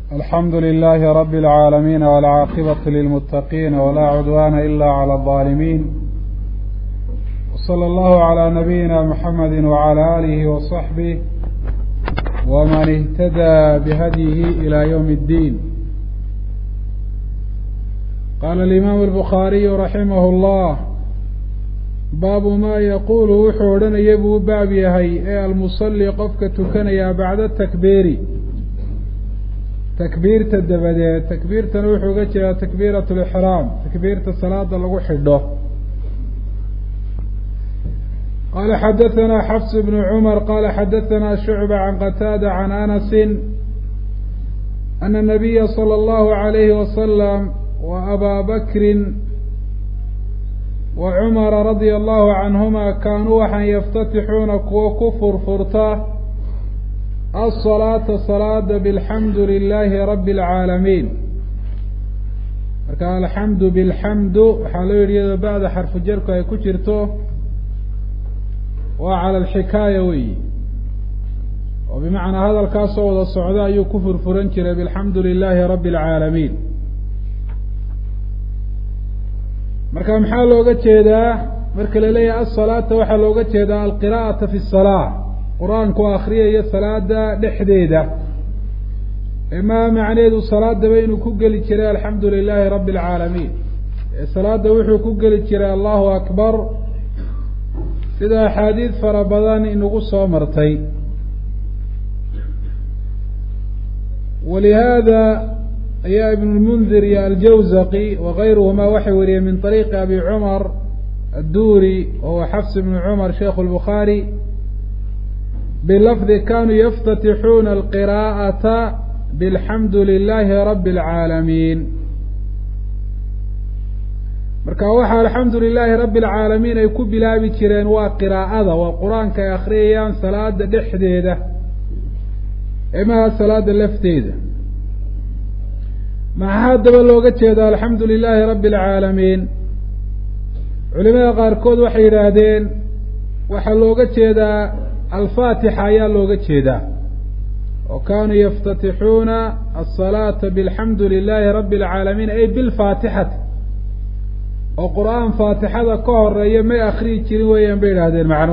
الحمد لله رب العالمين والعاقبة للمتقين ولا عدوان إلا على الظالمين وصلى الله على نبينا محمد وعلى آله وصحبه ومن اهتدى بهديه إلى يوم الدين قال الإمام البخاري رحمه الله باب ما يقول wuxuu odhanaya buu baab yahay ee almusalli qofka tukanayaa bacda takbiiri takbiirta dabadeed takbiirtana wuxuu uga jeedaa takbiirat lixraam takbiirta salaada lagu xidho qala xadaثana xafs bn cmar qala xadaثana shucba can qataada can anasi ana الnabiya slى اllahu عalayhi wasalam wa abaa bakri wa cumara radia allahu canhuma kaanuu waxaan yaftatixuuna kuwo ku furfurta asalaata salaada bilxamdu lilaahi rabi اlcaalamiin marka alxamdu bilxamdu waxaa loo yidhi iyadoo bacda xarfu jarku ay ku jirto waa cala alxikaaya weyi oo bimacnaa hadalkaasoo wada socda ayuu ku furfuran jiray bilxamdu lilaahi rabi اlcaalamiin marka maxaa looga jeedaa marka la leeyahay asalaata waxaa looga jeedaa alqira'ata fi salaa qur-aanku akriyayo salaada dhexdeeda emaa macneedu salaadaba inuu ku geli jiray alxamdu lilaahi rabi اlcaalamiin ee salaada wuxuu ku geli jiray allahu akbar sida axaadiid fara badan inagu soo martay walihaada ayaa ibn lmundir iyo aljawzaqi wakayruhuma waxay wariyeen min طariiqi abi cumar adduri wahuwa xafs bn cumar sheikhu lbukhaari bilafdi kanuu yaftatixuuna alqiraa'ata bilxamdu lilaahi rabi اlcaalamiin marka waxaa alxamdu lilaahi rabi اlcaalamiin ay ku bilaabi jireen waa qiraa'ada waa qur-aanka ay akhriyayaan salaada dhexdeeda emaha salaada lafteeda maxaa haddaba looga jeeda alxamdu lilaahi rabi اlcaalamiin culimada qaarkood waxay yidhaahdeen waxaa looga jeedaa alfaatixa ayaa looga jeedaa oo kaanuu yaftatixuuna asalaata bilxamdu lilaahi rabi اlcaalamiin ay bilfaatixati oo qur-aan faatixada ka horeeya may akriyi jirin weeyaan bay yidhaahdeen macno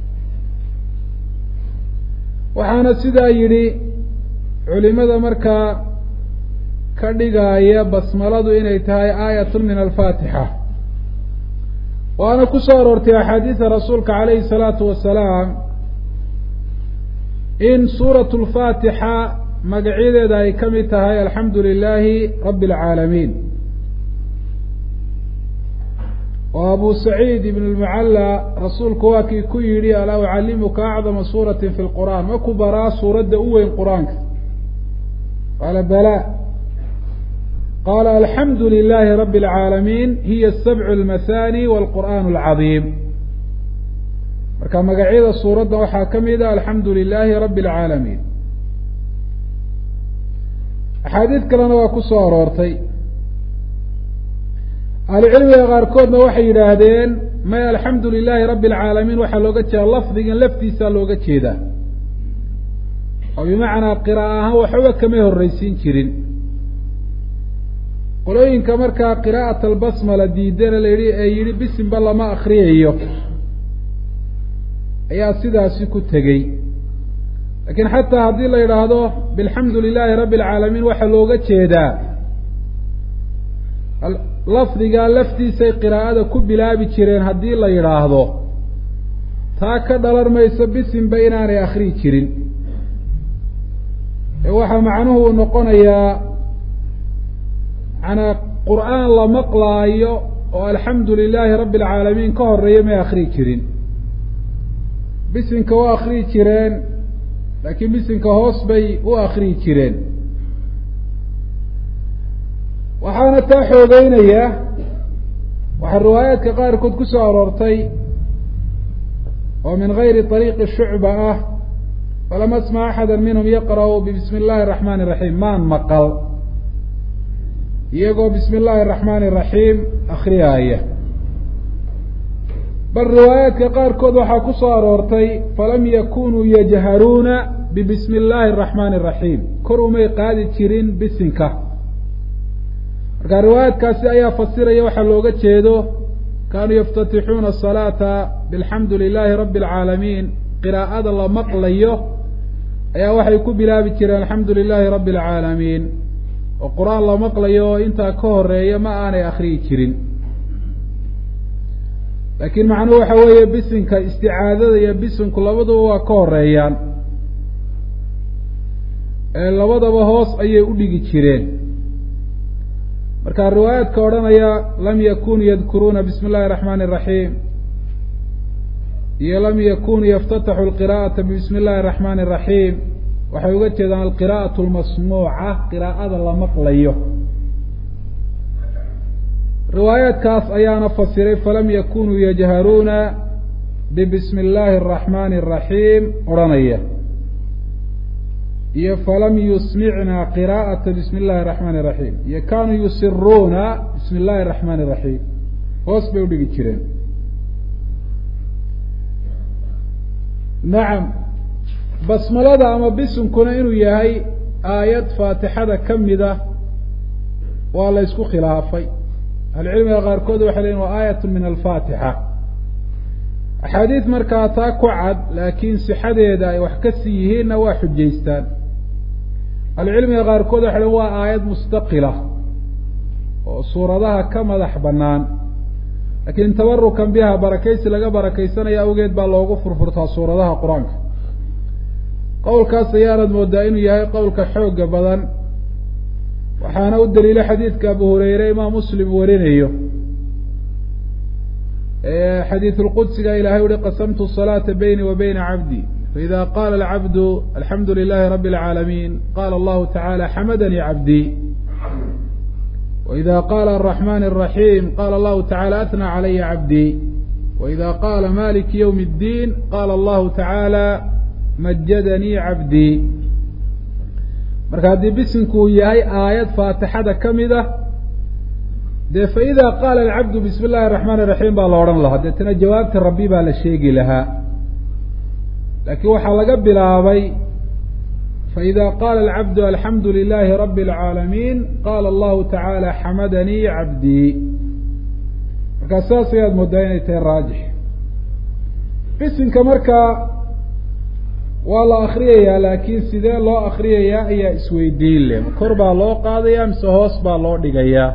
waxaana sidaa yidhi culimada markaa ka dhigaaya basmaladu inay tahay aayatun min alfaatixa waana ku soo aroortay axaadiida rasuulka calayhi salaatu wasalaam in suuratu lfaatixa magacyadeeda ay ka mid tahay alxamdu lilaahi rabi اlcaalamiin oo abu saciid ibn lmucalla rasuulku waa kii ku yidhi alaa ucallimuka acdama suurati fi lqur'aan ma ku baraa suuradda u weyn qur-aanka qaala bala qaala alxamdu lilaahi rabi اlcaalamiin hiya sabcu lmathani wاlqur'aan alcadiim marka magacyada suuradda waxaa ka mid a alxamdu lilaahi rabi اlcaalamiin axaadiid kalena waa ku soo aroortay ahlucilmiga qaarkoodna waxay yidhaahdeen may alxamdu lilaahi rabi اlcaalamiin waxaa looga jeeda lafdigan laftiisaa looga jeedaa oo bimacnaa qira'a ahaan waxba kamay horreysiin jirin qolooyinka markaa qiraa'at albasmala diidana la yihi ee yidhi bisimba lama akriyayo ayaa sidaasi ku tegey laakiin xataa haddii la yidhaahdo bilxamdu lilaahi rabi اlcaalamiin waxaa looga jeedaa lafdigaa laftiisay qiraa'ada ku bilaabi jireen haddii la yidhaahdo taa ka dhalan mayso bisimba inaanay akriyi jirin ee waxaa macnuhu uu noqonayaa manaa qur-aan la maqlaayo oo alxamdu lilaahi rabi اlcaalamiin ka horeeya may akriyi jirin bisinka u akriyi jireen laakiin bisinka hoos bay u akriyi jireen waxaana taa xoogeynaya waxaa riwaayaadka qaarkood ku soo aroortay oo min gayri طariiqi shucba ah falam asma axada minhum yaqra'u bismi اllahi الraxmani الraxiim maan maqal iyagoo bismi اllahi الraxmani الraxiim akriyaaya bal riwaayaadka qaarkood waxaa ku soo aroortay falam yakunuu yajharuuna bibismi اllahi الraxmani الraxiim kor umay qaadi jirin bisinka marka riwaayaadkaasi ayaa fasiraya waxaa looga jeedo kaanuu yaftatixuuna asalaata bilxamdu lilaahi rabbi alcaalamiin qiraa'ada la maqlayo ayaa waxay ku bilaabi jireen alxamdu lilaahi rabbi alcaalamiin oo qur-aan la maqlayo oo intaa ka horeeya ma aanay akriyi jirin laakiin macnuhu waxa weeye bisinka isticaadada iyo bisinku labaduba waa ka horeeyaan labadaba hoos ayay u dhigi jireen marka riwaayaadka odhanaya lam yakunuu yadkuruuna bismi illahi araxmaani iraxiim iyo lam yakunuu yaftataxu lqira'ata bismi illahi araxmaani iraxiim waxay uga jeedaan alqira'atu lmasmuuca qiraa'ada la maqlayo riwaayaadkaas ayaana fasiray falam yakunuu yajharuuna bibismi illaahi araxmaani araxiim odhanaya iyo falam yusmicna qiraa'ata bismi illahi araxmaani iraxiim iyo kaanuu yusiruuna bismi illahi araxmaani iraxiim hoos bay udhigi jireen nacam basmalada ama bisinkuna inuu yahay aayad faatixada ka mida waa la ysku khilaafay ahlucilmiga qaarkood waxay leyiin waa aayat min alfaatixa axaadiid markaa taa ku cad laakiin sixadeeda ay wax ka sii yihiinna waa xujaystaan ahlucilmiga qaarkood waxay lein waa aayad mustaqila oo suuradaha ka madax bannaan laakiin tabarukan biha barakaysi laga barakaysanaya awgeed baa loogu furfurtaa suuradaha qur-aanka qowlkaas ayaanad moodaa inuu yahay qowlka xooga badan waxaana u daliila xadiidka abu hureyre imaam muslim warinayo xadiidu lqudsiga ilahay uhi qasamtu salaata bayni wa bayna cabdi faida qaala alcabdu alxamdu lilahi rabi اlcaalamiin qala allahu tacala xamadanii cabdii waida qaala araxman الraxiim qala allahu tacala atnى calaya cabdii waida qaala maliki ywm اddiin qala allahu tacala majadanii cabdii marka haddii bisinku uu yahay aayad faatixada ka mid ah dee faida qaala alcabdu bismi illahi araxmaan iraxiim baa la odhan lahaa deetana jawaabta rabbi baa la sheegi lahaa laakiin waxaa laga bilaabay faida qaala alcabdu alxamdu lilahi rabi اlcaalamiin qaala allahu tacaala xamadanii cabdii markaa saas ayaad moodaa inay tahay raajix bisinka markaa waa la akriyayaa laakiin sidee loo akriyayaa ayaa isweydiin leh kor baa loo qaadayaa mise hoos baa loo dhigayaa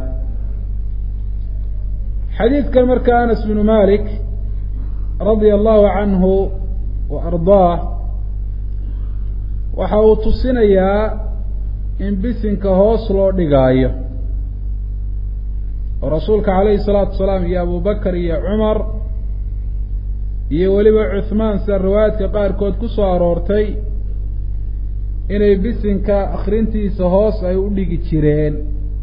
xadiidkan marka anas bnu malik radia allahu canhu wa ardaah waxa uu tusinayaa in bisinka hoos loo dhigaayo oo rasuulka calayhi salaatu wasalaam iyo abu bakar iyo cumar iyo weliba cuhmaan sida riwaayaadka qaarkood ku soo aroortay inay bisinka akrintiisa hoos ay u dhigi jireen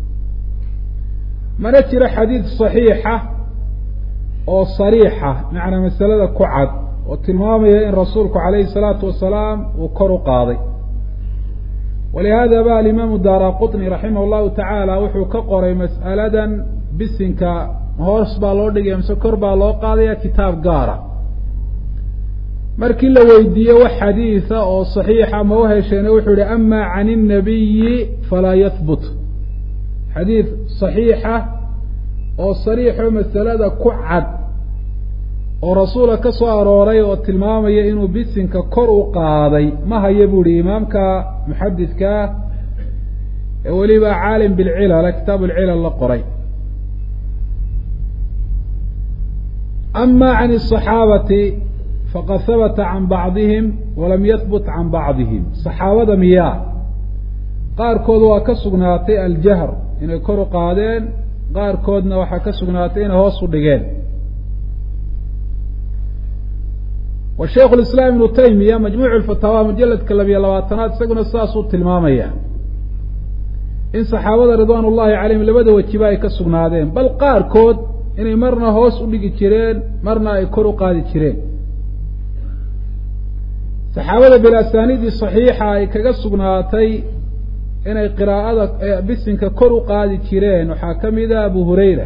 mana jiro xadiid saxiixa oo sariixa macnaa masalada ku cad oo tilmaamaya in rasuulku calayhi salaatu wasalaam uu kor u qaaday walihaada ba alimaamu daara qutni raximah llahu tacaala wuxuu ka qoray mas'aladan bisinka hoos baa loo dhigaya mise kor baa loo qaadaya kitaab gaara markii la weydiiye wax xadiida oo saxiixa ma u hesheene wuxuu yihi ama can الnabiyi falaa yahbut xadiid saxiixa oo sariixo masalada ku cad oo rasuula ka soo arooray oo tilmaamaya inuu bisinka kor u qaaday ma haya bu ihi imaamka muxadidkaa ee weliba caalim bilcilal kitaab lcilal la qoray ama can الصaxaabati faqad habata can bacdihim walam yahbut can bacdihim saxaabada miyaa qaarkood waa ka sugnaatay aljahr inay kor u qaadeen qaarkoodna waxaa ka sugnaatay inay hoos u dhigeen wa shaikhu lislaam ibnu taymiya majmuuc lfataawa mujaladka labiyo labaatanaad isaguna sidaasuu tilmaamaya in saxaabada ridwaan ullahi calayhim labada wejiba ay ka sugnaadeen bal qaarkood inay marna hoos u dhigi jireen marna ay kor u qaadi jireen saxaabada bilasaniidii saxiixa ay kaga sugnaatay inay qiraa'ada bisinka kor u qaadi jireen waxaa ka mid a abu hurayra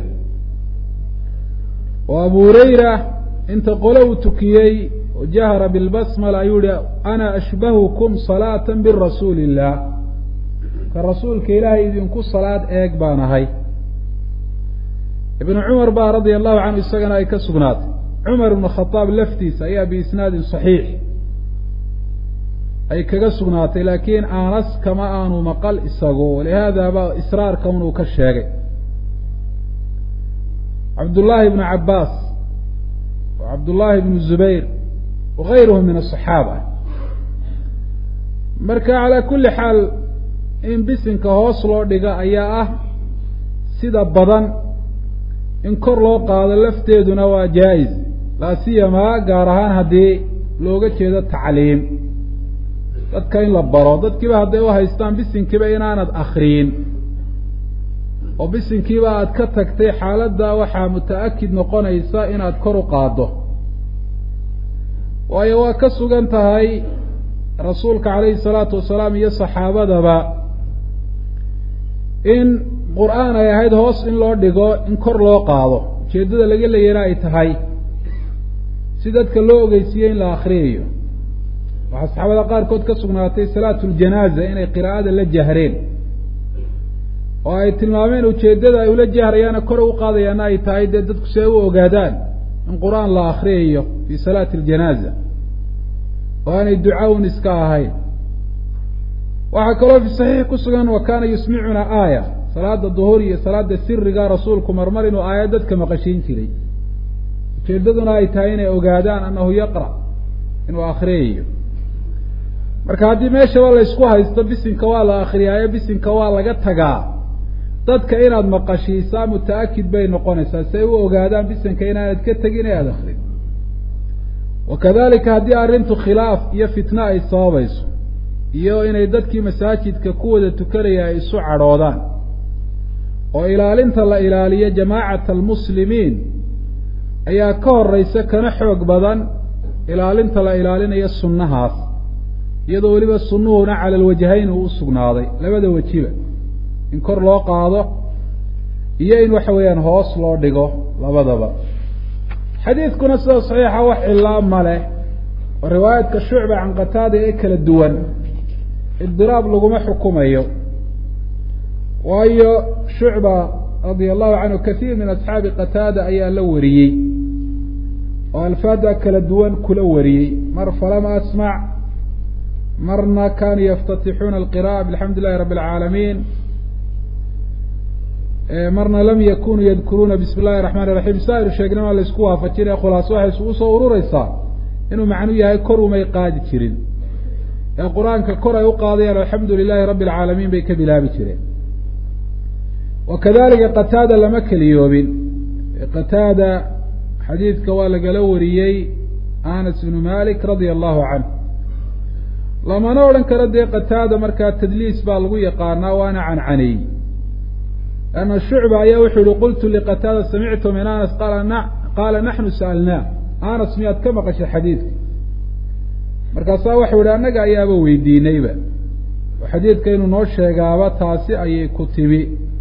oo abu hurayra inta qole uu tukiyey jahra bilbasmala ayuu yihi ana ashbahukum salaata birasuuli illah ka rasuulka ilaahay idinku salaad eeg baan ahay ibnu cumar baa radia allahu canhu isagana ay ka sugnaatay cumar ibnu khadaab laftiisa ayaa biisnaadin saxiix ay kaga sugnaatay laakiin anas kama aanu maqal isagu walihaada ba israarka unuu ka sheegay cabdullaahi ibnu cabbaas wa cabdullaahi ibnu zubayr wagayruhum min asaxaaba marka calaa kulli xaal in bisinka hoos loo dhiga ayaa ah sida badan in kor loo qaado lafteeduna waa jaa-is laa siyamaa gaar ahaan haddii looga jeedo tacliim dadka in la baro dadkiiba hadday u haystaan bisinkiiba inaanad akriyin oo bisinkiiba aad ka tagtay xaaladda waxaa muta-akid noqonaysa inaad kor u qaaddo waayo waa ka sugan tahay rasuulka calayhi salaatu wasalaam iyo saxaabadaba in qur-aan ay ahayd hoos in loo dhigo in kor loo qaado ujeeddada laga leeyana ay tahay si dadka loo ogeysiiye in la akriyayo waxaa saxaabada qaarkood ka sugnaatay salaatu ljanaaza inay qiraa'ada la jahreen oo ay tilmaameen ujeeddada ay ula jahrayaana kor u qaadayaana ay tahay dee dadku si ay u ogaadaan in qur-aan la akriyayo fii salaati aljanaaza oo aanay ducawn iska ahayn waxaa kaloo fi saxiix ku sugan wa kaana yusmicuna aaya salaada duhur iyo salaada siriga rasuulku marmar inuu aayad dadka maqashiin jiray ujeeddaduna ay tahay inay ogaadaan annahu yaqra inuu akriyayo marka haddii meeshaba laysku haysto bisinka waa la akriyaayo bisinka waa laga tagaa dadka inaad maqashiisaa muta-akid bay noqonaysaa si ay u ogaadaan bisinka inaanad ka tegin ee aada akrin wa kadalika haddii arrintu khilaaf iyo fitno ay sababayso iyo inay dadkii masaajidka ku wada tukanaya ay isu cadhoodaan oo ilaalinta la ilaaliyo jamaacata almuslimiin ayaa ka horeysa kana xoog badan ilaalinta la ilaalinayo sunnahaas iyadoo weliba sunnuhuna cala alwajhayn uu u sugnaaday labada wejiba in kor loo qaado iyo in waxa weeyaan hoos loo dhigo labadaba xadiidkuna sida saxiixa wax cilaa ma leh oo riwaayadka shucba can qataada ee kala duwan idiraab laguma xukumayo waayo shucba radia allahu canhu kasiir min asxaabi qataada ayaa la wariyey oo alfaada kala duwan kula wariyey mar falama asmac marna kanuu yaftatixuuna alqira'a bixamdi illahi rabbi alcaalamiin marna lam yakunuu yadkuruuna bismi illahi raxmaan iraxiim saair sheegnima laysku waafajinaya khulaaso waxay isugu soo urureysaa inuu macnuu yahay kor umay qaadi jirin ee qur-aanka kor ay u qaadayaan alxamdu lilahi rabbi alcaalamiin bay ka bilaabi jireen wa kadalika qataada lama keliyoobin qataada xadiidka waa lagala wariyey anas ibnu malik radia allahu canh lamana odhan karo dee qataada markaa tadliis baa lagu yaqaanaa waana cancaneey ana shucba ayaa wuxuu yihi qultu liqataada samictu min anas qaala naxnu sa'alnaa anas miyaad ka maqashay xadiidka markaasaa waxau yihi annaga ayaaba weydiinayba oo xadiidka inuu noo sheegaaba taasi ayay ku timi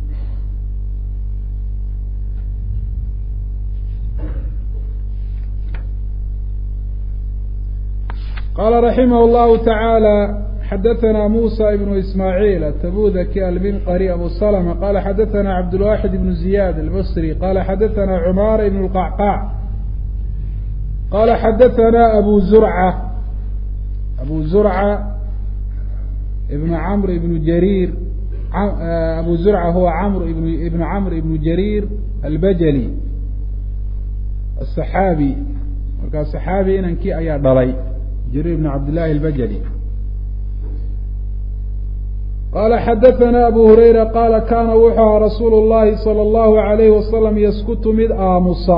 qala raximah اllahu taعaalى xadaثna musa ibn ismaaعiil atabudaki alminqari abu slma qala xadaثna cabdulwaxid ibn ziyad albصri qala xadaثna cumara ibn اlqacqac qala xadaثna abu zurca abu zurca ibn camr ibn jariir abu zurca huwa camr ibn ibn camr ibn jariir albajali aلصaxaabi markaa صaxaabi inankii ayaa dhalay jrيr بن cabd للahi الbajلي qala xadaثna abu hurayra qala kana wuxuu ahaa rasuul الlahi salى الlahu عalayh wasalam yaskutu mid aamusa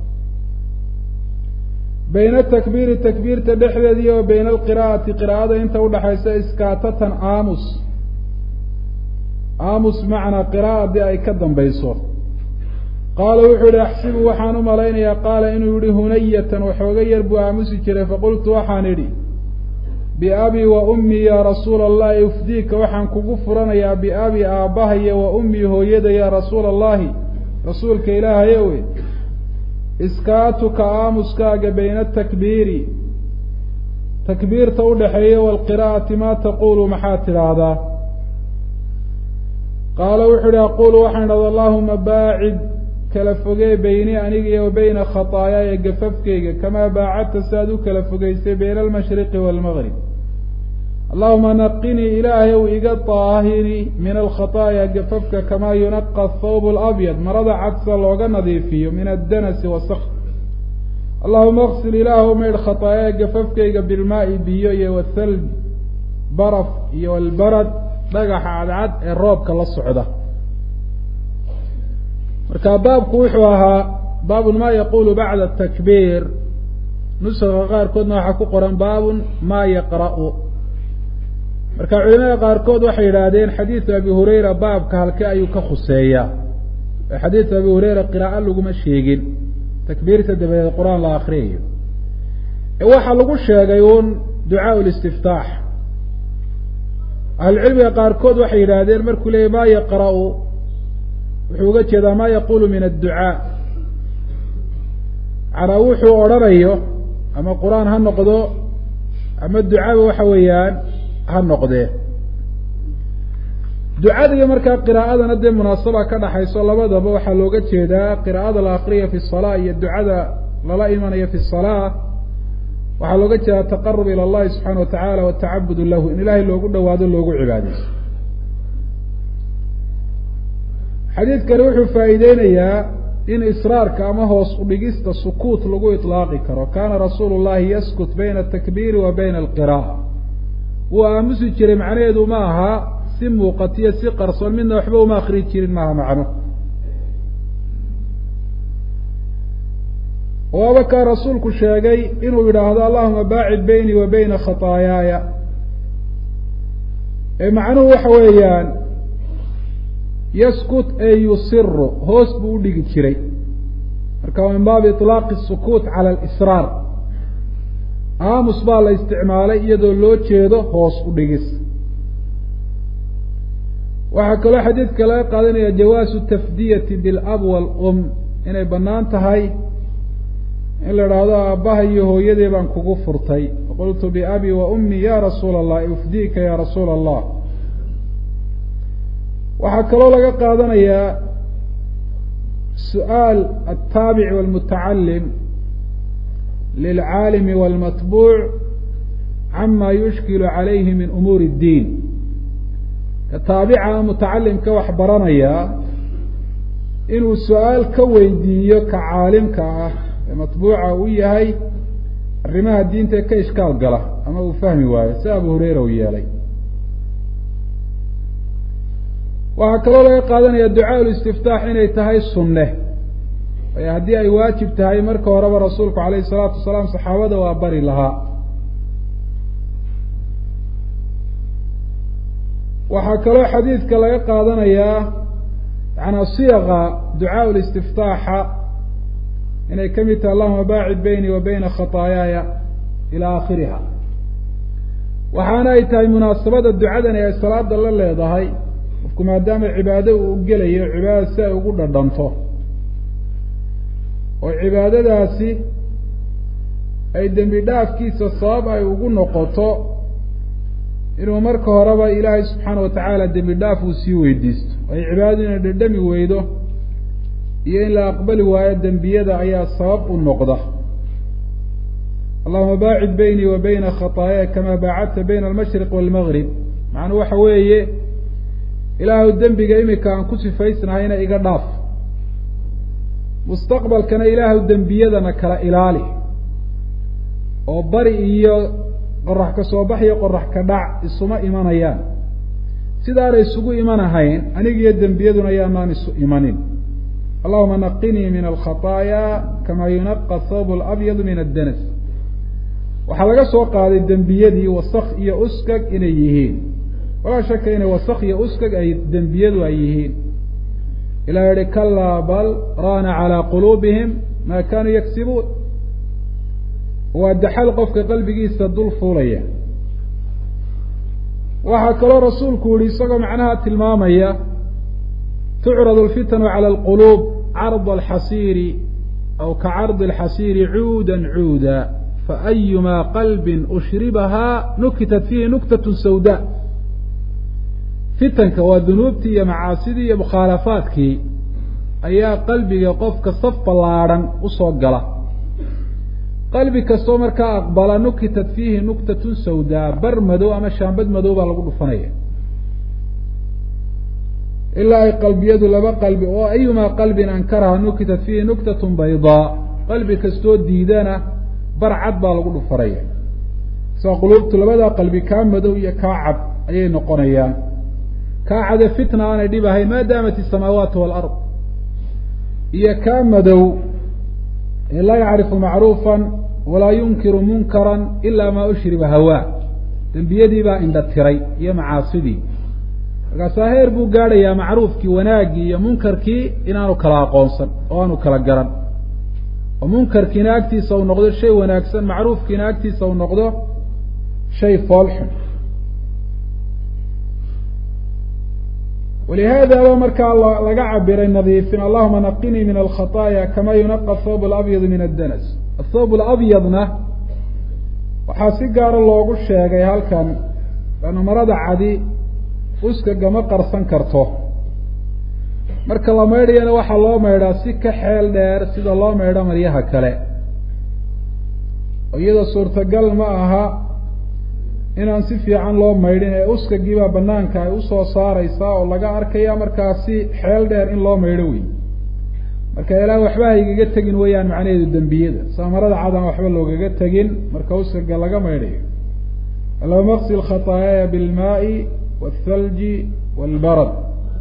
bayna takbiiri takbiirta dhexdeedii o bayna alqira'ati qira'ada inta udhaxaysa iskaatatan aamus aamus macnaa qira'adii ay ka dambayso qaala wuxuu yihi axsibu waxaan u malaynayaa qaala inuu yihi hunayatan waxooga yar buu aamusi jiray faqultu waxaan idhi biabii wa ummii yaa rasuula allahi ufdiika waxaan kugu furanayaa biabii aabbahaya wa ummii hooyada yaa rasuula allahi rasuulka ilaahayowe iskaatuka aamuskaaga bayna atakbiiri takbiirta udhaxeeya waalqiraa'ati maa taquulu maxaad tidhaahdaa qaala wuxuu ihi aqulu waxaan idhahda allahuma baacid kala fogee beyni aniga iyo wa beyna khataayaaya gafafkayga kamaa baacadta si aad u kala fogeysay bayna almashriqi waalmaqrib allahuma naqinii ilaahay ow iga daahiri min alkhataaya gafafka kamaa yunaqa athawb alabyad marada cadsa looga nadiifiyo min addanasi wasakh allahuma aksil ilaahw maydh khataayaya gafafkayga bilmaai biyo iyo wathalj baraf iyo albarad dhagaxa cadcad ee roobka la socda marka baabku wuxuu ahaa baabun ma yaqulu bacda takbiir nusaga qaarkoodna waxaa ku qoran baabun ma yaqra'u marka culimada qaarkood waxay yidhaahdeen xadiidu abi hurayra baabka halke ayuu ka khuseeyaa xadiidu abi hurayra qiraa'o laguma sheegin takbiirta dabadeed qur-aan la akriyayo waxaa lagu sheegay uun ducaa listiftaax ahlucilmiga qaarkood waxay yidhaahdeen markuu leeyay ma yaqra'u wuxuu uga jeedaa ma yaqulu min adducaa macnaa wuxuu odhanayo ama qur-aan ha noqdo ama ducaba waxa weeyaan ha noqdee ducada iyo markaa qiraa'adana dee munaasaba ka dhaxayso labadaba waxaa looga jeedaa qiraa'ada la akriya fi salaa iyo ducada lala imanayo fi salaa waxaa looga jeedaa taqarub ila allahi subxaana watacaala watacabud lahu in ilaahay loogu dhawaado loogu cibaadeyso xadiidkani wuxuu faa'iideynayaa in israarka ama hoos udhigista sukuut lagu iطlaaqi karo kana rasuulu llahi yaskut bayna atakbiiri wa bayna alqira'a wuu aamusi jiray macnaheedu ma aha si muuqatiyo si qarsoon midna waxba uma akri jirin maaha macno waaba kaa rasuulku sheegay inuu yidhaahdo allahuma baacid beynii wa beyna khataayaaya ee macnuhu waxa weeyaan yaskut ee yusiru hoos buu udhigi jiray marka min baabi iطlaaqi الsukuut cala alisraar aamus baa la isticmaalay iyadoo loo jeedo hoos udhigis waxaa kaloo xadiidka laga qaadanaya jawaasu tafdiyati bilab wاlum inay bannaan tahay in la idhaahdo aabbaha iyo hooyadee baan kugu furtay qultu biabi wa ummi ya rasuula allah ufdiika ya rasuula allah waxaa kaloo laga qaadanayaa su-aal altaabic walmutacalim lilcaalimi walmatbuuc cama yushkilu calayhi min umuuri اddiin ka taabica mutacalimka wax baranaya inuu su-aal ka weydiiyo ka caalimka ah ee matbuuca u yahay arrimaha diinta ka ishkaal gala ama uu fahmi waayo si abu hureyra uu yeelay waxaa kaloo laga qaadanaya ducaa listiftaax inay tahay sunne waayo haddii ay waajib tahay marka horeba rasuulku calayhi salaatu wasalaam saxaabada waa bari lahaa waxaa kaloo xadiidka laga qaadanayaa yaana siyaqa ducaa listiftaaxa inay ka mid tahay allahuma baacid beynii wa beyna khataayaaya ilaa aakhiriha waxaana ay tahay munaasabada ducadani ay salaada la leedahay qofku maadaama cibaado uu gelayo cibaadada si ay ugu dhadhanto oo cibaadadaasi ay dembi dhaafkiisa sabab ay ugu noqoto inuu marka horeba ilaahay subxaana watacaala dembi dhaaf uu sii weydiisto ay cibaadadu inay dhadhami weydo iyo in la aqbali waayo dembiyada ayaa sabab u noqda allahuma baacid beynii wa beyna khataaya kamaa baacadta bayna almashriq waalmagrib macnuu waxa weeye ilaahu dembiga imika aan ku sifaysnahayna iga dhaaf mustaqbalkana ilaahu dembiyadana kala ilaali oo bari iyo qorax ka soo bax iyo qorax ka dhac isuma imanayaan sidaanay isugu imanahayn anigiyo dembiyaduna yaanaan isu imanin allahuma naqinii min alkhataaya kamaa yunaqa thawb alabyadu min addanas waxaa laga soo qaaday dembiyadii wasak iyo uskag inay yihiin walaa shaka inay wasak iyo uskag ay dembiyadu ay yihiin ilah yihi kalaa bal raana calaa quluubihim maa kaanuu yagsibuun waa daxal qofka qalbigiisa dul fuulaya waxaa kaloo rasuulku yihi isagoo macnaha tilmaamaya tucrad alfitanu cala alquluub carda alxasiiri aw ka cardi alxasiiri cuuda cuuda faayumaa qalbin ushribahaa nukitat fiihi nuktat sawda fitanka waa dunuubtii iyo macaasidii iyo mukhaalafaadkii ayaa qalbiga qofka saf ballaadhan usoo gala qalbi kastoo markaa aqbala nukitat fiihi nuktatun sawdaa bar madow ama shaambad madow baa lagu dhufanaya ilaa ay qalbiyadu laba qalbi oo ayumaa qalbin ankaraha nukitat fiihi nuktatun baydaa qalbi kastoo diidana bar cad baa lagu dhufanaya saa quluubtu labadaa qalbi kaa madow iyo kaa cad ayay noqonayaan kaa cade fitna aanay dhib ahayn maa daamat isamaawaatu waalard iyo kaa madow ee laa yacrifu macruufan walaa yunkiru munkaran ilaa maa ushriba hawaa dembiyadii baa indha tiray iyo macaasidii markaasaa heer buu gaadhayaa macruufkii wanaaggii iyo munkarkii inaanu kala aqoonsan oo aanu kala garan oo munkarkiina agtiisa uu noqdo shay wanaagsan macruufkiina agtiisa uu noqdo shay foolxun walihaadaba markaa laga cabiray nadiifin allahuma naqinii min alkhaطaaya kama yunaqa athawb alabyad min addanas athawb alabyadna waxaa si gaara loogu sheegay halkan lana marada cadi uska gama qarsan karto marka la maydhayana waxaa loo maydhaa si ka xeel dheer sida loo maydho maryaha kale iyadoo suurtagal ma aha inaan si fiican loo maydhin ee uskagiibaa banaanka ay usoo saareysaa oo laga arkaya markaa si xeel dheer in loo maydho wey marka ilaa waxba haygaga tegin weeyaan macnaheedu dembiyada saamarada cadaan waxba loogaga tegin marka uskaga laga maydhayo allahuma qsil khataayaaya bilmaai waalthalji waalbarad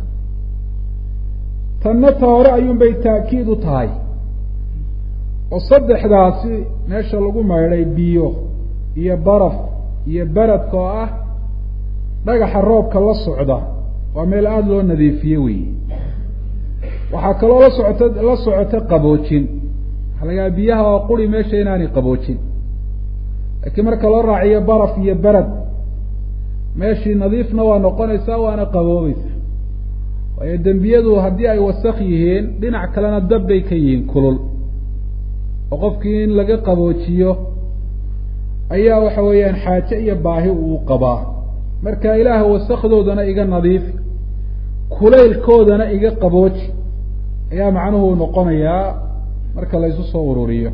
tanna ta hore ayuunbay taakiid u tahay oo saddexdaasi meesha lagu maydhay biyo iyo baraf iyo beradka oo ah dhagaxa roobka la socda waa meel aada loo nadiifiye weyi waxaa kaloo la socota la socota qaboojin waxaa lagaa biyaha oo quri meesha inaanay qaboojin laakiin marka loo raaciyo baraf iyo berad meeshii nadiifna waa noqonaysaa waana qaboobeysa waayo dembiyadu haddii ay wasak yihiin dhinac kalena dab bay ka yihiin kulul oo qofkii in laga qaboojiyo ayaa waxa weeyaan xaaje iyo baahi uu qabaa marka ilaah wasakdoodana iga nadiifi kulaylkoodana iga qabooji ayaa macnuhu noqonayaa marka laysu soo ururiyo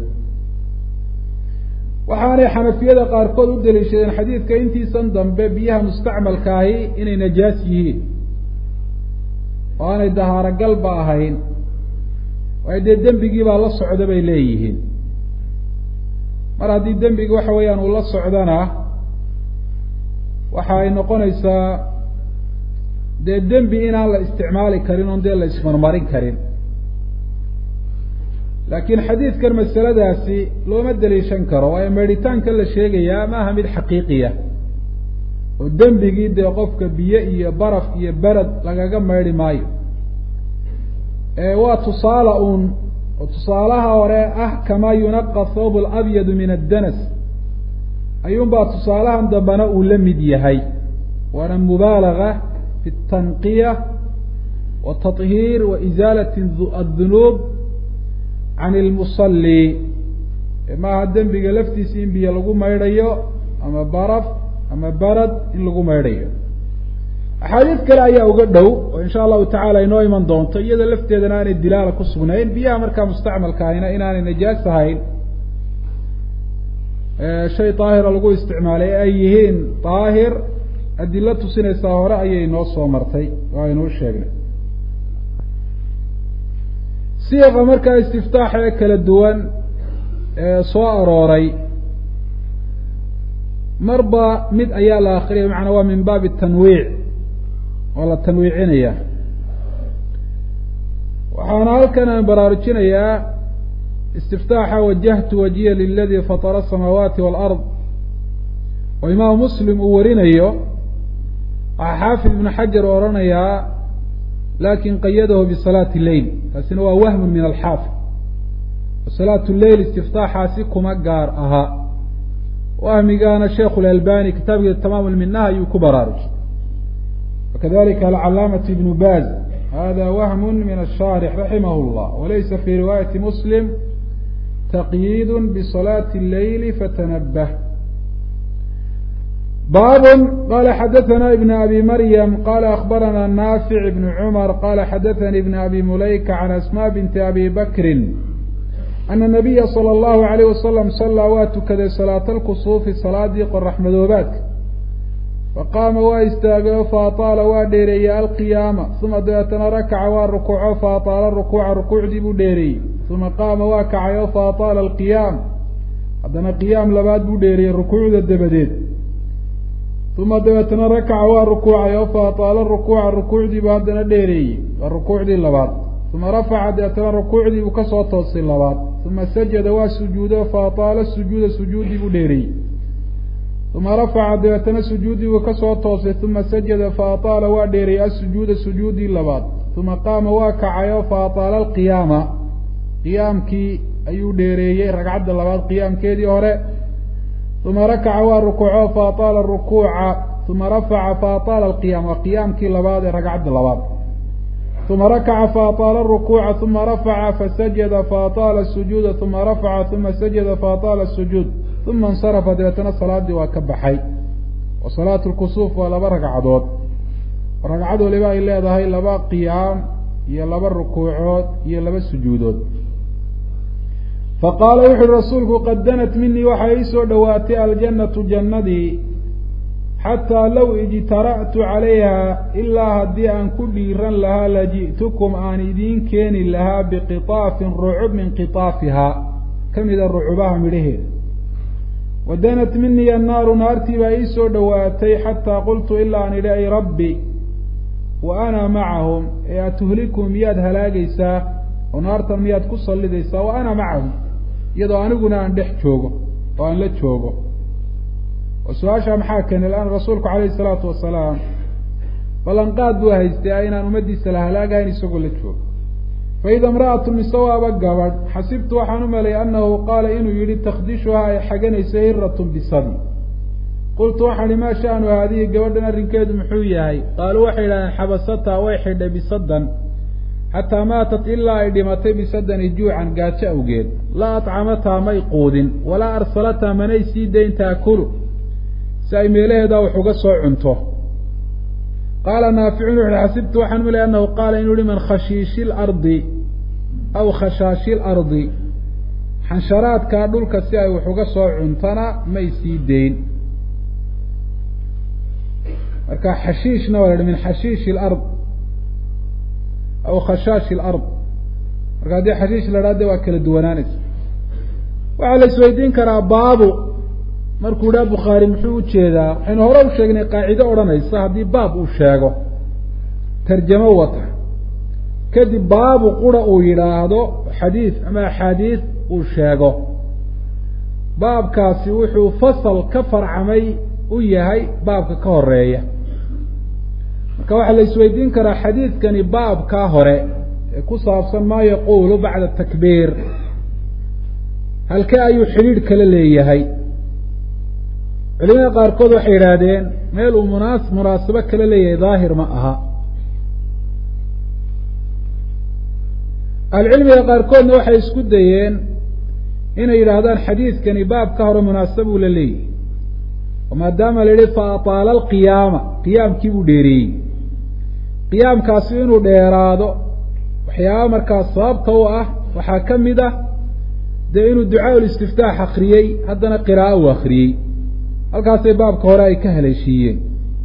waxaanay xanafiyada qaarkood u daliishadeen xadiidka intiisan dambe biyaha mustacmalkaahi inay najaas yihiin oo aanay dahaaragalba ahayn waayo dee dembigii baa la socda bay leeyihiin mar haddii dembigi waxa weeyaan uu la socdana waxa ay noqonaysaa dee dembi inaan la isticmaali karin oon dee la ismarmarin karin laakiin xadiidkan masaladaasi looma daliishan karo waayo meedhitaanka la sheegayaa ma aha mid xaqiiqiya oo dembigii dee qofka biyo iyo baraf iyo berad lagaga maydhi maayo waa tusaale uun oo tusaalaha hore ah kamaa yunaqa thawb alabyadu min addanas ayuunbaa tusaalahan dambena uu la mid yahay waana mubaalaga fi tanqiya wa taطhiir wa isaalati addunuub can ilmusalli maaha dembiga laftiisa in biyo lagu maydhayo ama baraf ama barad in lagu maydhayo axaadiis kale ayaa uga dhow oo insha allahu tacala inoo iman doonto iyada lafteedana aanay dilaala ku sugnayn biyaha markaa mustacmalka ahina inaanay najaas ahayn shay daahira lagu isticmaalay ay yihiin daahir adilo tusinaysaa hore ayay inoo soo martay oo aynuu sheegnay siiqa markaa istiftaaxa ee kala duwan ee soo arooray marba mid ayaa la akriyay macanaa waa min baabi tanwiic oo la tanwiicinaya waxaana halkan aan baraarujinayaa istiftaaxa wajahtu wajiya liladii fatara asamaawaati waalard oo imaamu muslim uu warinayo waxaa xaafid ibnu xajar odhanayaa lakin qayadahu bisalaati lleil taasina waa wahmun min alxaafid salaat lleil istiftaaxaasi kuma gaar aha wahmigaana sheikhu lalbani kitaabkiisa tamaam lminaha ayuu ku baraarujay wakadalika alcalaamatu ibnu baz hada wahmu min ashaarix raximah llah walaysa fi riwaayati muslim taqyiid bisalaati اleyli fatanabah bab qala xadaثna ibn abi maryam qala akbarana naafic ibn cmar qala xadaثani ibn abi mulayka can asma binti abi bakri ana nabiya salى اllahu alayh wasalam salaa waa tukaday salaata lkusuufi salaadii qoraxmadoobaadka faqaama waa istaagay o faataala waa dheereeyey alqiyaama uma dabeetana rakaca waa rukuuco faataala rukuuca rukuucdii buu dheereeyey uma qaama waa kacay o faataala alqiyaam haddana qiyaam labaad buu dheereeyey rukuucda dabadeed uma dabeetana rakaca waa rukuucay o faataala rukuuca rukuucdiibuu haddana dheereeyey waa rukuucdii labaad uma rafaca dabeetana rukuucdii buu kasoo toosay labaad uma sajada waa sujuudo faataala sujuuda sujuuddii buu dheereeyey uma rafaca dabeetana sujuuddii buu kasoo toosay uma sajada faataala waa dheereeyey asujuuda sujuuddii labaad uma qaama waa kacay o faataala alqiyaama qiyaamkii ayuu dheereeyey ragcadda labaad qiyaamkeedii hore uma rakaca waa rukuuco faataala rukuuca uma rafaca faataala alqiyaam waa qiyaamkii labaad ee ragcadda labaad uma rakaca faataala rukuuca uma rafaca fasajada faataala sujuuda uma rafaca uma sajada faataala sujuud uma insarafa dabeetana salaadii waa ka baxay wa salaatu lkusuuf waa laba ragcadood ragcad waliba ay leedahay laba qiyaam iyo laba rukuucood iyo laba sujuudood faqaala wuxu uhi rasuulku qad danat minii waxaa ii soo dhowaatay aljannatu jannadii xataa low ijtara'tu calayha ilaa haddii aan ku dhiiran lahaa laji'tukum aan idiin keeni lahaa biqitaafin rucub min qitaafihaa ka mida rucubaha midhaheeda wa danat minii annaaru naartii baa ii soo dhowaatay xataa qultu ilaa aan idhi ay rabbi wa ana macahum ee atuhlikum miyaad halaagaysaa oo naartan miyaad ku sallidaysaa wa ana macahum iyadoo aniguna aan dhex joogo oo aan la joogo oo su-aashaa maxaa keenay lan rasuulku calayhi isalaatu wasalaam ballanqaad buu haystay inaan ummaddiisa la halaagahayn isagoo la joogo faida imra'atu mise waaba gabadh xasibtu waxaan u maleeyay annahu qaala inuu yihi takdishuhaa ay xaganayso hiratun bisabi qultu waxaan ihi maa sha'nu haadihi gabadhan arrinkeedu muxuu yahay qaaluu waxay idhahdeen xabasataa way xidhay bisadan xataa maatat ilaa ay dhimatay bisadani juucan gaajo awgeed laa atcamataa may quudin walaa arsalataa manay sii dayn taakulu si ay meelaheedaa wax uga soo cunto qaala naaficun wuxuuhi xasibtu waxaan u malay annahu qaala inuu yihi man khashiishi lardi aw khashaashi lardi xansharaadkaa dhulka si ay wax uga soo cuntana may sii deyn marka xashiishna waa la hi min xashiishi lard aw khashaashi lard marka haddii xashiish la dhahde waa kala duwanaanaysa waxaa la isweydiin karaa baabu markuu idhaha bukhaari muxuu ujeedaa waxaynu hore u sheegnay qaacido odhanaysa haddii baab uu sheego tarjamo wata kadib baabu qura uu yidhaahdo xadiid ama axaadiid uu sheego baabkaasi wuxuu fasal ka farcamay u yahay baabka ka horeeya marka waxaa la isweydiin karaa xadiidkani baabkaa hore ee ku saabsan maa yaquulu bacda takbiir halkee ayuu xidhiidh kala leeyahay culimada qaarkood waxay yidhaahdeen meel uu munaas munaasabo kala leeyahay daahir ma aha ahlucilmiga qaarkoodna waxay isku dayeen inay yidhaahdaan xadiidkani baabka hore munaasabuu la leeyahay oo maadaama la yihi fa ataala alqiyaama qiyaamkii buu dheereeyey qiyaamkaasi inuu dheeraado waxyaaba markaas sababta u ah waxaa ka mid ah dee inuu ducaa ulistiftaax akriyey haddana qiraa'o uu akriyey halkaasay baabka hore ay ka haleeshiiyeen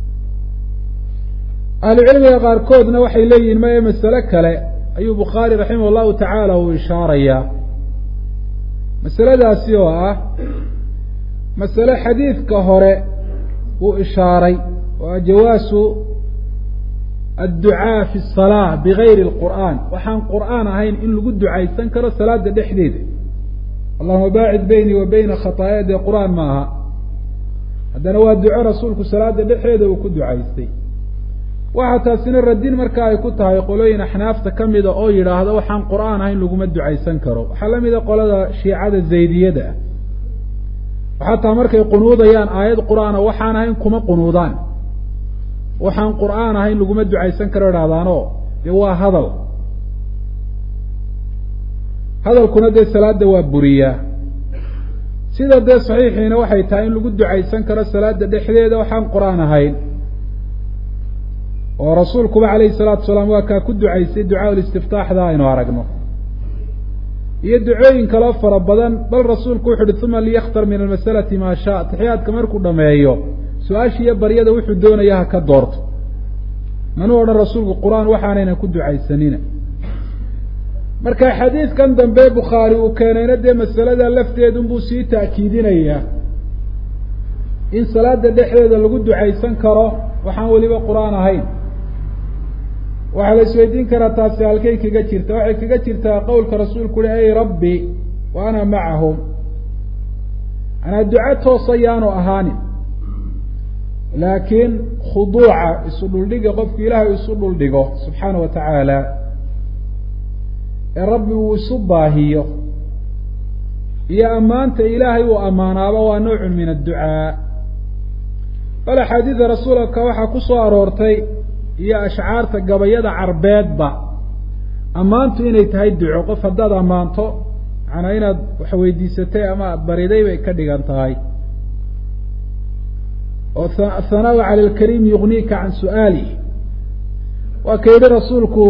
ahlucilmiga qaarkoodna waxay leeyihiin maya masale kale ayuu bukhaari raximah allahu tacaala uu ishaarayaa masaladaasi oo ah masale xadiidka hore uu ishaaray oo jawaasu adducaa fi salaa bigayri lqur'aan waxaan qur'aan ahayn in lagu ducaysan karo salaada dhexdeeda allahuma baacid beynii wa beyna khataaya dee qur-aan ma aha haddana waa duco rasuulku salaada dhexdeeda uu ku ducaystay waxaa taasina radin marka ay ku tahay qolooyin axnaafta ka mida oo yidhaahda waxaan qur-aan ahayn laguma ducaysan karo waxaa la mida qolada shiicada zaydiyada ah xataa markay qunuudayaan aayad qur-aana waxaan ahayn kuma qunuudaan waxaan qur-aan ahayn laguma ducaysan karo idhahdaanoo dee waa hadal hadalkuna dee salaada waa buriyaa sida dee saxiixiina waxay tahay in lagu ducaysan karo salaada dhexdeeda waxaan qur-aan ahayn oo rasuulkuba calayhi salaatu salaam waa kaa ku ducaysay ducaa listiftaaxda aynu aragno iyo ducooyin kaloo fara badan bal rasuulku wuxu uhi uma liyakhtar min almasalati maa shaa taxiyaadka markuu dhameeyo su-aasha iyo baryada wuxuu doonaya ha ka doorto manuu odhan rasuulku qur-aan waxaanayna ku ducaysanina marka xadiidkan dambe bukhaari uu keenayna dee masalada lafteedunbuu sii ta'kiidinayaa in salaada dhexdeeda lagu ducaysan karo waxaan weliba qur-aan ahayn waxaa la isweydiin karaa taasi halkay kaga jirta waxay kaga jirtaa qowlka rasuulku uhi ey rabbi wa ana macahum manaa duco toosa yaanu ahaanin laakiin khuduuca isu dhuldhiga qofku ilaahay isu dhuldhigo subxaana wa tacaala ee rabbi uu isu baahiyo iyo ammaanta ilaahay uu ammaanaaba waa nowcun min adducaa bal axaadiida rasuulka waxaa ku soo aroortay iyo ashcaarta gabayada carbeedba ammaantu inay tahay duco qof haddaad ammaanto macnaa inaad wax weydiisatay ama aada bariday bay ka dhigan tahay oo athanaau cala alkariim yugniika can su'aalih waa ka yidhi rasuulku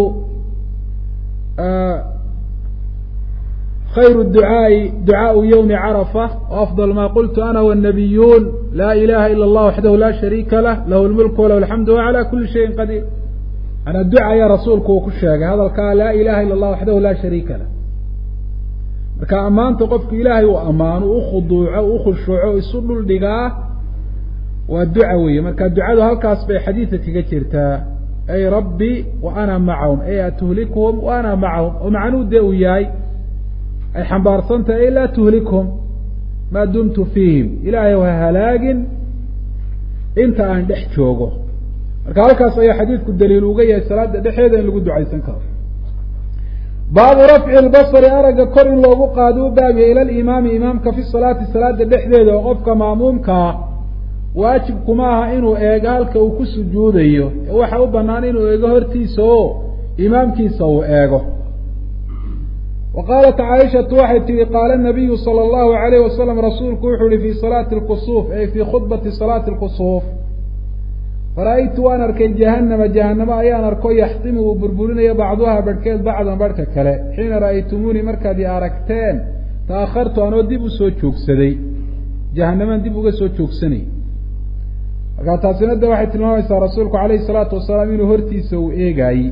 khayru ducaa'i ducaau yowmi carafa waafdal ma qultu ana wannabiyuun laa ilaha ila allah waxdahu laa shariika lah lahu lmulku walahu alxamdu wa cala kuli shayin qadiir manaa duca ayaa rasuulku uu ku sheegay hadalkaa laa ilaha ila allah waxdahu laa shariika lah marka ammaanta qofku ilaahay uu ammaano u khuduuco u khushuuco isu dhul dhigaa waa duca weeye marka ducadu halkaas bay xadiidka kaga jirtaa ay rabbi wa ana macahum ay atuhlikuhum wa ana macahum oo macnuhu dee uu yahay ay xambaarsan tahay ay laa tuhlikhum maa dumtu fiihim ilaahay ha halaagin inta aan dhex joogo marka halkaas ayaa xadiidku daliil uga yahay salaada dhexeeda in lagu ducaysan karo baabu rafci lbasari aragga kor in loogu qaado u baabiya ila limaami imaamka fi salaati salaada dhexdeeda oo qofka maamuumkaa waajibkuma aha inuu eego halka uu ku sujuudayo ee waxa u banaan inuu eego hortiisa oo imaamkiisa uu eego wa qaalat caaishatu waxay tihi qaala nabiyu sala allahu alayh wasalam rasuulku wuxuu yihi fi salaati lkusuuf ay fii khudbati salaati lkusuuf fara-aytu waan arkay jahanama jahanamo ayaan arko yaxtimu uu burburinayo bacduha barhkeed bacdan barhka kale xiina ra'aytumuunii markaad i aragteen ta'akhartu anoo dib usoo joogsaday jahanamaan dib uga soo joogsanay markaa taasina de waxay tilmaamaysaa rasuulku alayhi salaatu wasalaam inuu hortiisa uu eegaayey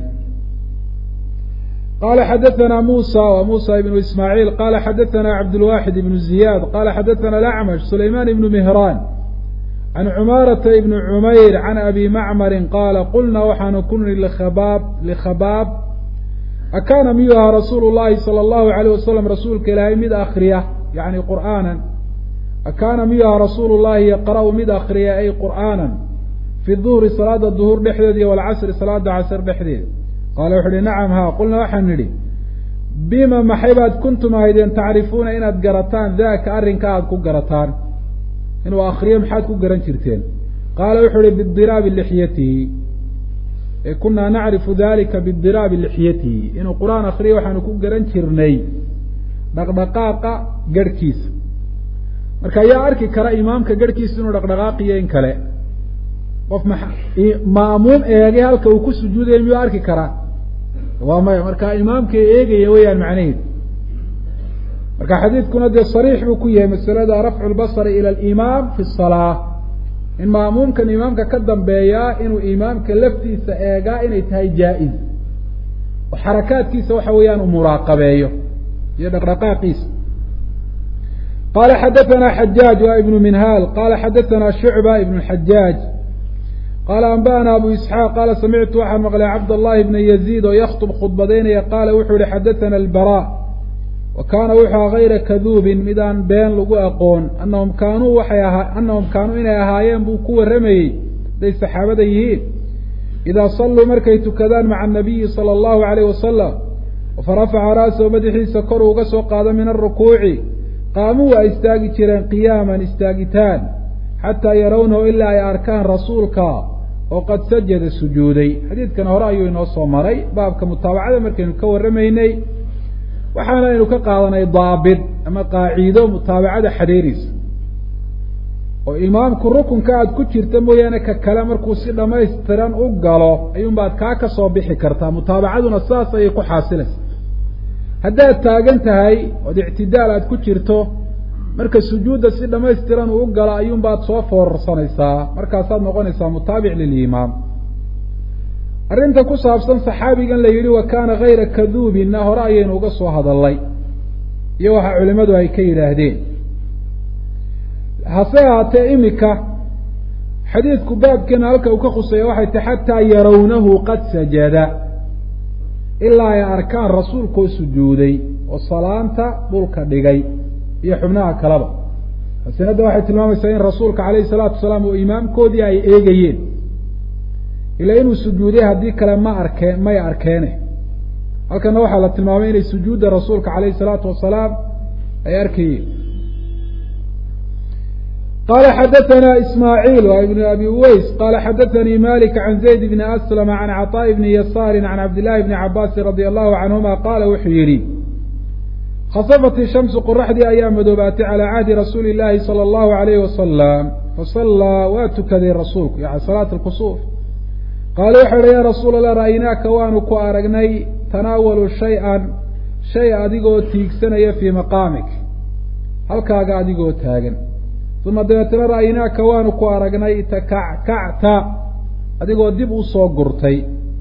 qala xadaثna musa w musa ibnu ismaaعiil qala xadaثna cabdاlwaxid ibnu ziyad qala xadaثna alacmash sulayman ibnu mihraan can cumaarata ibni cumayr can abi macmarin qaala qulna waxaanu ku niri lkhabaab likhabaab akaana miyuu ahaa rasuulu llahi salى اllahu alayh wasalam rasuulka ilaahay mid akriya yani qur'aana akaana miyuu ahaa rasuulu llahi yaqra'u mid akriya ay qur'aana fi duhri salaada duhur dhexdeeda iyo walcasri salaada casr dhexdeeda qaala wuxu uhi nacam haa qulna waxaan nidhi bima maxay baad kuntum ahaydeen tacrifuuna inaad garataan daaka arrinka aada ku garataan inuu akriyo maxaad ku garan jirteen qaala wuxuu uhi bidiraabi lixyatihi ee kunaa nacrifu dalika bidiraabi lixyatihi inuu qur-aan akriyo waxaanu ku garan jirnay dhaqdhaqaaqa garhkiisa marka yaa arki kara imaamka garhkiisa inuu dhaqdhaqaaqiyo in kale qof ma ma'muum eegay halka uu ku sujuudaya miyuu arki karaa waa maya marka imaamka eegaya weyaan macnaheedu marka xadiidkuna dee sariix buu ku yahay masalada rafcu lbasari ila alimaam fi salaa in ma'muumkan imaamka ka dambeeyaa inuu imaamka laftiisa eegaa inay tahay jaa-iz oo xarakaadkiisa waxa weeyaan uu muraaqabeeyo iyo dhaqdhaqaaqiisa qala xadaثna xajaaj wa ibnu minhaal qala xadaثna shucba ibn xajaaj qaala anba'ana abu isxaaq qaala samictu waxaan maqlay cabdاllahi bna yaziid oo yakhtub khudbadaynaya qaala wuxuu yihi xadaثana albara wa kaana wuxuu aha hayra kaduubin midaan been lagu aqoon anahum kaanuu waxay ahaa anahum kaanuu inay ahaayeen buu ku warramayey hadday saxaabada yihiin idaa salluu markay tukadaan maca anabiyi sala allahu alayh wasalam farafaca ra'sahu madaxiisa kor uga soo qaado min alrukuuci qaamuu waa istaagi jireen qiyaaman istaagitaan xataa yarawnahu ilaa ay arkaan rasuulka oo qad sajada sujuuday xadiidkan hore ayuu inoo soo maray baabka mutaabacada markaynu ka warramaynay waxaana aynu ka qaadanay daabit ama qaaciido mutaabacada xadeereysa oo imaamku rukunka aada ku jirta mooyaane ka kale markuu si dhamaystiran u galo ayuunbaad kaa ka soo bixi kartaa mutaabacaduna saas ayay ku xaasilaysa haddaad taagan tahay ood ictidaal aada ku jirto marka sujuudda si dhamaystiran uu u galo ayuunbaad soo foorarsanaysaa markaasaad noqonaysaa mutaabic lilimaam arrinta ku saabsan saxaabigan la yidhi wa kaana hayra kaduubinna hore ayaynu uga soo hadalnay iyo waxa culimmadu ay ka yidhaahdeen hase ahaatee imika xadiidku baabkeena halka uu ka khuseeya waxay tahy xataa yarawnahu qad sajada ilaa ay arkaan rasuulkoo sujuuday oo salaanta dhulka dhigay iyo xubnaha kaleba asinadda waxay tilmaamaysaa in rasuulka calayhi salaatu wasalaam oo imaamkoodii ay eegayeen ilaa inuu sujuuday haddii kale ma arkeen may arkeene halkana waxaa la tilmaamay inay sujuudda rasuulka calayhi salaatu wasalaam ay arkayeen qala xadaثna ismaaعiil wa ibn abi uweys qala xadaثanii malik can zayd bni aslama can caطaaءi bni yasaari can cabdillahi bni cabaasi radi allahu canhuma qaala wuxuu yihi khasafat ishamsu qoraxdii ayaa madoobaatay calaa cahdi rasuuli llaahi sala allahu alayhi wasalam fasallaa waa tukaday rasuulku yani salaat alkusuuf qaala wuxuu yihi ya rasuul allah ra'aynaaka waanu ku aragnay tanaawalu shay-an shay adigoo tiigsanaya fii maqaamik halkaaga adigoo taagan uma dabeetana ra'aynaaka waanu ku aragnay takackacta adigoo dib u soo gurtay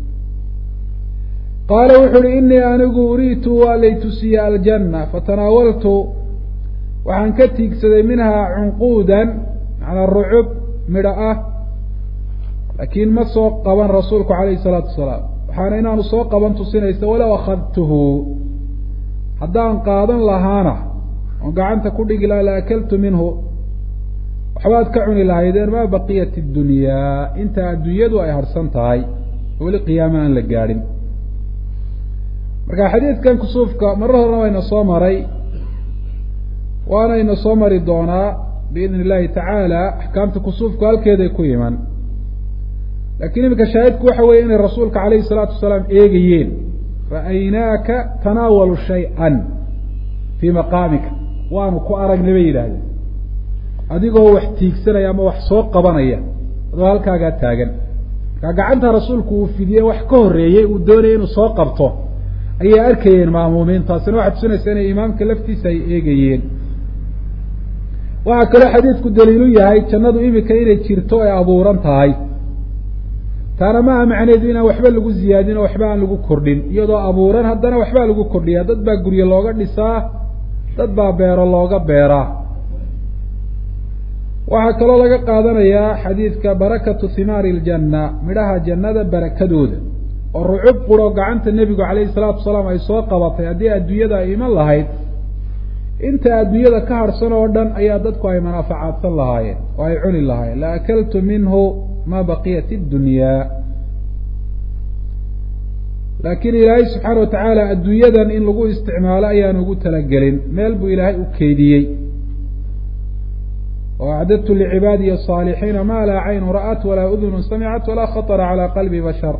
qaala wuxu uhi inii anigu uriitu waa lay tusiye aljanna fatanaawaltu waxaan ka tiigsaday minhaa cunquudan macnaa rucub midho ah laakiin ma soo qaban rasuulku calayhi salaatu wasalaam waxaana inaanu soo qaban tusinaysa walow akhadtuhu haddaan qaadan lahaana oon gacanta ku dhigi lahaa la akaltu minhu waxbaad ka cuni lahaydeen maa baqiyat اdunyaa inta adduunyadu ay harhsan tahay weli qiyaama aan la gaadhin marka xadiidkan kusuufka marar horena wayna soo maray waanayna soo mari doonaa biidn illahi tacaala axkaamta kusuufku halkeeday ku iman laakiin iminka shaahidku waxa weeye inay rasuulka calayhi salaatu wasalaam eegayeen ra'aynaaka tanaawalu shay-an fii maqaamika waanu ku aragnay bay yidhaahdeen adigoo wax tiigsanaya ama wax soo qabanaya adoo halkaagaa taagan markaa gacanta rasuulku uu fidiyey wax ka horreeyey uu doonayay inuu soo qabto ayay arkayeen maamuumiin taasina waxay tusinaysaa inay imaamka laftiisa ay eegayeen waxaa kaloo xadiidku daliilu yahay jannadu imika inay jirto ay abuuran tahay taana maaha macneedu inaan waxba lagu ziyaadin oo waxba aan lagu kordhin iyadoo abuuran haddana waxbaa lagu kordhiyaa dad baa guryo looga dhisaa dad baa beero looga beeraa waxaa kaloo laga qaadanayaa xadiidka barakatu himaari iljanna midhaha jannada barakadooda oo rucub quro gacanta nebigu calayhi salaatu wasalaam ay soo qabatay haddii adduunyada ay iman lahayd inta adduunyada ka harhsan oo dhan ayaa dadku ay manaafacaadsan lahaayeen oo ay cuni lahaayeen la akaltu minhu ma baqiyat اddunyaa laakiin ilaahay subxaana watacaala adduunyadan in lagu isticmaalo ayaan ugu talagelin meel buu ilaahay u keydiyey oo acdadtu licibaadiyi الصaalixiina ma laa caynu ra'at walaa udunu samicat walaa khaطra calى qalbi bashar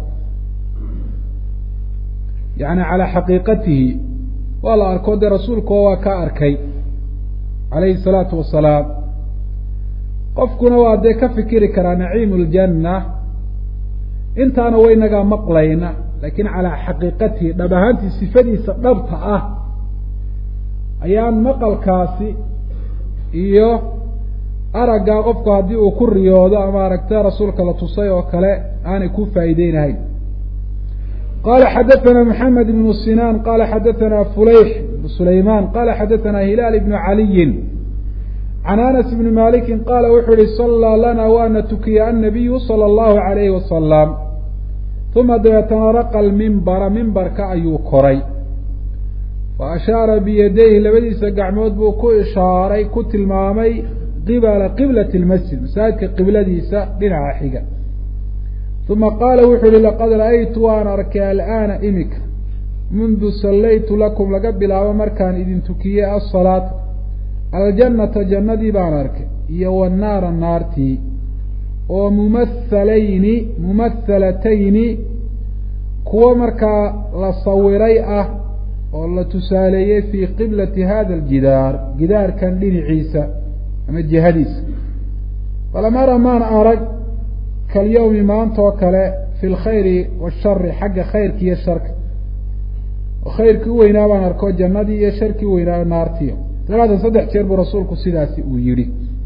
yani calaa xaqiiqatihi waa la arko dee rasuulkuo waa ka arkay calayhi الsalaatu wasalaam qofkuna waa dee ka fikiri karaa naciimu ljanna intaana waynagaa maqlayna laakiin calaa xaqiiqatihi dhab ahaantii sifadiisa dhabta ah ayaan maqalkaasi iyo araggaa qofku haddii uu ku riyoodo ama aragta rasuulka la tusay oo kale aanay ku faa'iideynahayn qala xadaثna mحamed بن sinاn qala xadaثna fulayx بn sulayman qala xadaثna hilaal بn عaliyi can anas bni maliki qaala wuxuu yihi salىa lana waana tukiya annabiyu salى اllahu عalayhi wasalam uma dabeetana raqa lmimbara mimbarka ayuu koray fa ashaara biyadayhi labadiisa gacmood buu ku ishaaray ku tilmaamay qibala qiblati اlmasjid masaajidka qibladiisa dhinaca xiga uma qaala wuxuu yihi laqad ra'aytu waan arkay al'aana imika mundu sallaytu lakum laga bilaabo markaan idin tukiyey asalaata aljannata jannadii baan arkay iyo wannaara naartii oo mumathalayni mumathalatayni kuwo markaa la sawiray ah oo la tusaaleeyey fii qiblati hada aljidaar gidaarkan dhinaciisa ama jihadiisa falam ara maan arag kalyawmi maanta oo kale fi lkhayri washari xagga khayrka iyo sharka oo khayrkii u weynaa baan arko jannadii iyo sharkii u weynaa naartiyo talaatan saddex jeer buu rasuulku sidaasi uu yidhi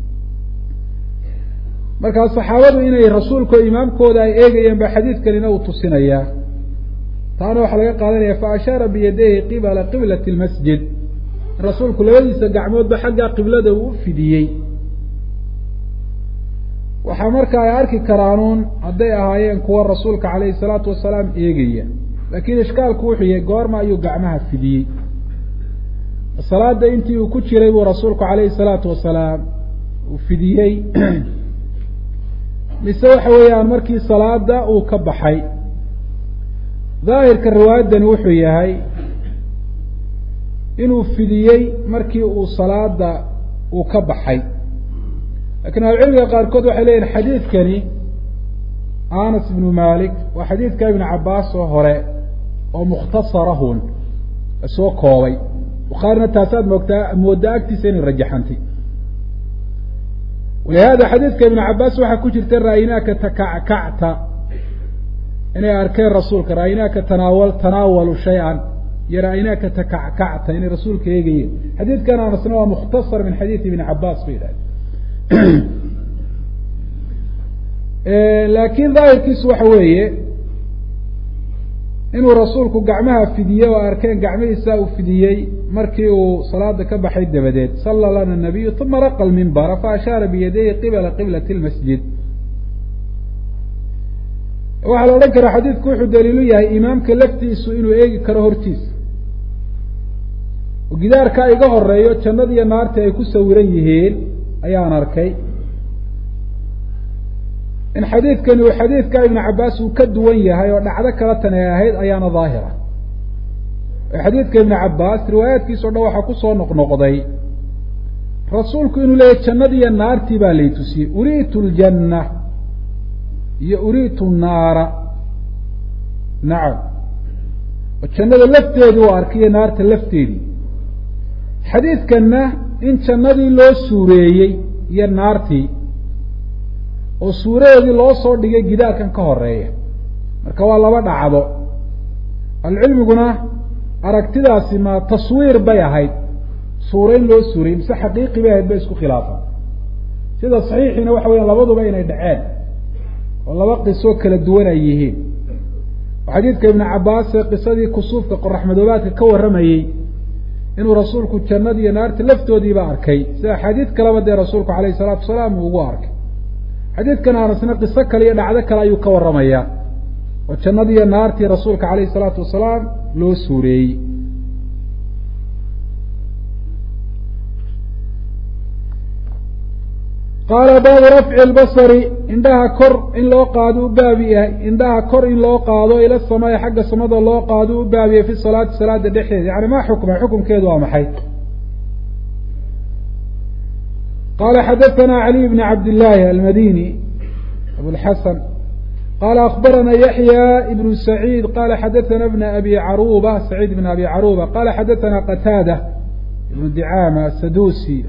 markaa saxaabadu inay rasuulka imaamkooda ay eegayeen ba xadiidkanina uu tusinayaa taana waxaa laga qaadanaya fa ashaara biyadayhi qibala qiblati lmasjid rasuulku labadiisa gacmoodba xagga qiblada uu u fidiyey waxaa marka ay arki karaanuun hadday ahaayeen kuwa rasuulka calayhi salaatu wasalaam eegaya laakiin ishkaalku wuxuu yahay goorma ayuu gacmaha fidiyey salaada intii uu ku jiray buu rasuulku calayhi salaatu wasalaam uu fidiyey mise waxa weeyaan markii salaada uu ka baxay daahirka riwaayaddani wuxuu yahay inuu fidiyey markii uu salaada uu ka baxay lakiin ahlucilmiga qaarkood waxay leeyihin xadiidkani anas ibnu malik waa xadiidka ibnu cabaas oo hore oo mukhtasarahun soo koobay bukhaarina taasaad moogtaa moodaa agtiisa inay rajaxantay walihada xadiidka ibnu cabaas waxaa ku jirta ra'aynaaka takackacta inay arkeen rasuulka ra'aynaaka tanaawal tanaawalu shay-an iyo ra'aynaaka takackacta inay rasuulka eegayeen xadiidkan anasna waa mukhtasar min xadiidi ibni cabaas bay yidhahdeen laakiin daahirkiisu waxa weeye inuu rasuulku gacmaha fidiyey oo arkeen gacmihiisa uu fidiyey markii uu salaada ka baxay dabadeed sala lana nabiyu uma raqa lmimbara faashaara biyadayhi qibala qiblati lmasjid waxaa la odhan karaa xadiidku wuxuu daliilu yahay imaamka laftiisu inuu eegi karo hortiisa oo gidaarkaa iga horeeyo jannada iyo naarta ay ku sawiran yihiin ayaan arkay in xadiidkani uu xadiidka ibnu cabaas uu ka duwan yahay oo dhacdo kala tan ay ahayd ayaana daahira xadiidka ibnu cabaas riwaayaadkiisa o dhan waxaa kusoo noqnoqday rasuulku inuu leeyahy jannadiiyo naartii baa lay tusiyey uriitu ljanna iyo uriitu naara nacam oo jannada lafteedii u arkay iyo naarta lafteedii xadiidkanna in jannadii loo suureeyey iyo naartii oo suuradeedii loo soo dhigay gidaarkan ka horeeya marka waa laba dhacdo alcilmiguna aragtidaasi ma taswiir bay ahayd suurayn loo suurayey mise xaqiiqi bay ahayd bay isku khilaafan sida saxiixiina waxa weya labaduba inay dhaceen oo laba qisoo kala duwan ay yihiin oo xadiidka ibnu cabaas ee qisadii kusuufka qoraxmadoobaadka ka warramayey inuu rasuulku jannada iyo naarta laftoodiiba arkay sida xadiid kaleba dee rasuulku alayhi salaatu wasalaam uu ugu arkay xadiidkan anasna qiso kale iyo dhacdo kale ayuu ka warramayaa oo jannadii iyo naartii rasuulka calayhi salaatu wasalaam loo suureeyey qaala baabu rafci lbasari indhaha kor in loo qaado u baabi yahay indhaha kor in loo qaado ila samaai xagga samada loo qaado u baabiyay fi salaati salaada dhexdeeda yani maa xukma xukumkeedu waa maxay qala xadaثna عlي بن cabd الlahi almadini abوlxasan qala akbarana yaحyى بن سacيid qala xadaثna بn abi caruba سacيid بn abi caruba qala xadaثna qataadة ibn dicama sadusi